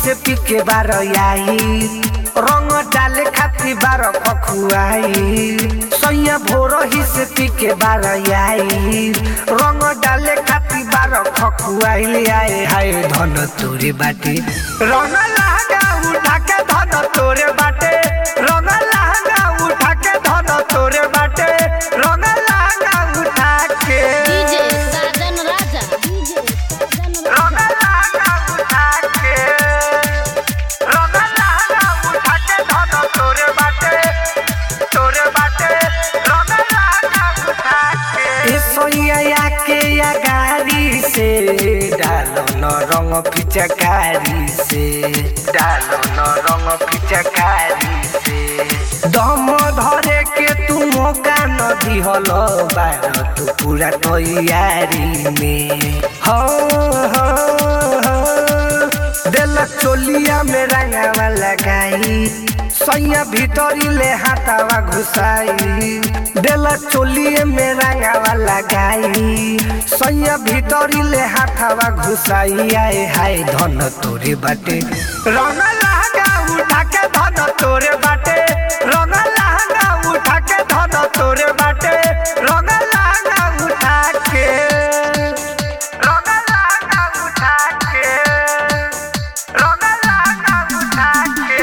से पी के बार आई रंग डाले खाती बार खखुआई सैया भोर ही से पी के बार आई रंग डाले खाती बार खखुआई आए हाय धन तोरे बाटे रंग लहंगा उठा के धन तोरे बाटे रंग लहंगा उठा के धन तोरे बाटे रंग लहंगा उठा के डीजे साजन राजा डीजे साजन राजा रंग लहंगा उठा के रंग लहंगा उठा के धन तोरे बाटे तोरे बाटे रंग लहंगा उठा के ए सोया के या गाड़ी से डालो न रंग पिचकारी से डालो न रंग पिचकारी से दम धरे के तू मौका न दिहल बार तू पूरा तैयारी में हो हो हो दिल चोलिया में रंगावा लगाई सैया भीतरी ले हाथावा घुसाई दिल चोलिए में रंगावा लगाई सैया भीतरी ले हाथावा घुसाई आए हाय धन तोरे बाटे रंग लहंगा उठा के धन तोरे बाटे रंग लहंगा उठा के धन तोरे बाटे रंग लहंगा उठा के रंग लहंगा उठा के रंग लहंगा उठा के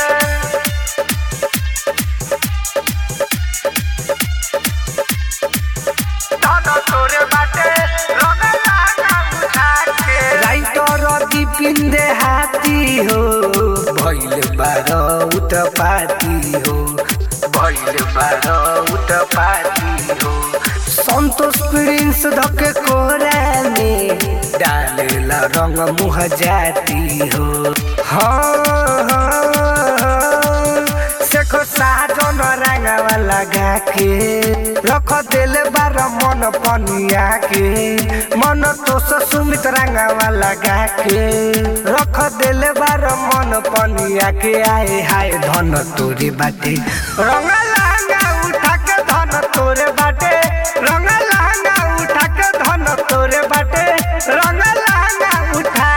धन तोरे बाटे रंग लहंगा उठा के राइटर दीपिन दे हाथी हो भइल बार उत पाती हो भइल बार उत पाती हो संतोष प्रिंस धके कोरा में डालेला रंग मुह जाती हो हाँ हाँ हाँ सेखो साजन रंगवा लगा के रख देले बार मन पनिया के मन तो सुमित रंगवा लगा के रख देले बार मन पनिया के आए हाय धन तोरे बाटे रंग लहंगा उठा के धन तोरे बाटे रंग लहंगा उठा के धन तोरे बाटे रंग लहंगा उठा